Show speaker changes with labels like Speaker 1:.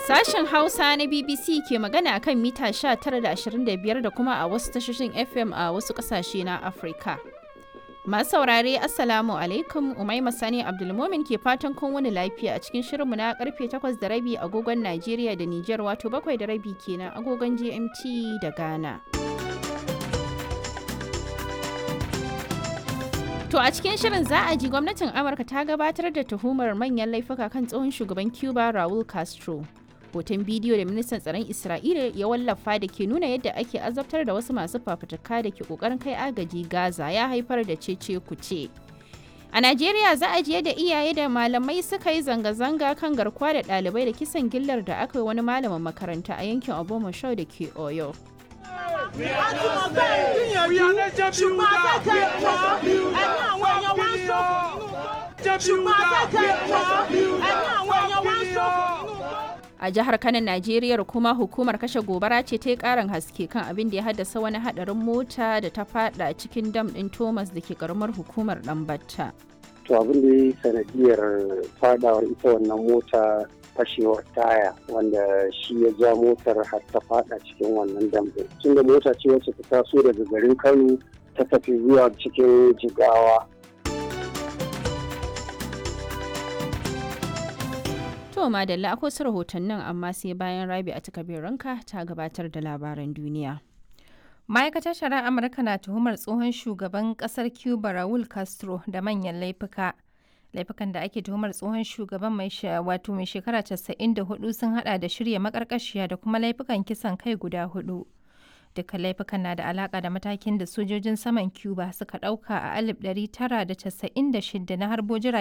Speaker 1: Sashen Hausa na BBC ke magana kan mita 19.25 da kuma a wasu tashoshin FM a wasu ƙasashe na Afirka. Masu saurare Assalamu alaikum Umaima Sani Abdulmomin ke fatan kun wani lafiya a cikin shirinmu na karfe 8 da rabi agogon Najeriya da Nijar wato 7 da rabi kenan agogon GMT da Ghana. To a cikin shirin za a ji gwamnatin Amurka ta gabatar da tuhumar manyan laifuka kan tsohon shugaban Cuba Raul Castro. Hoton bidiyo da ministan tsaron Isra'ila ya wallafa da ke nuna yadda ake azabtar da wasu masu fafutuka da ke kokarin kai agaji Gaza ya haifar da cece kuce. A Najeriya za a ji yadda iyaye da malamai suka yi zanga-zanga kan garkuwa da ɗalibai da kisan gillar da aka yi wani malamin makaranta a yankin Obomoshau da ke Oyo. A jihar Kano, Najeriya kuma hukumar kashe gobara ce ta yi karin haske kan abin da ya haddasa wani hadarin mota da ta fada cikin dam din Thomas da ke karamar hukumar Dambatta.
Speaker 2: To abin da ya yi sanadiyar fadawar ita wannan mota fashewar taya wanda shi ya ja motar har ta fada cikin wannan dam din. Tunda mota ce wacce ta taso daga garin Kano ta tafi zuwa cikin Jigawa.
Speaker 1: To madalla akwai su rahotannin amma sai bayan rabi a ranka ta gabatar da labaran duniya.
Speaker 3: Ma'aikatar shari'ar Amurka na tuhumar tsohon shugaban kasar Cuba Raul Castro da manyan laifuka. Laifukan da ake tuhumar tsohon shugaban mai wato mai shekara 94 sun hada da shirya makarkashiya da kuma laifukan kisan kai guda hudu. Dukkan laifukan na da alaka da matakin da sojojin saman Cuba suka dauka a 1996 na harbo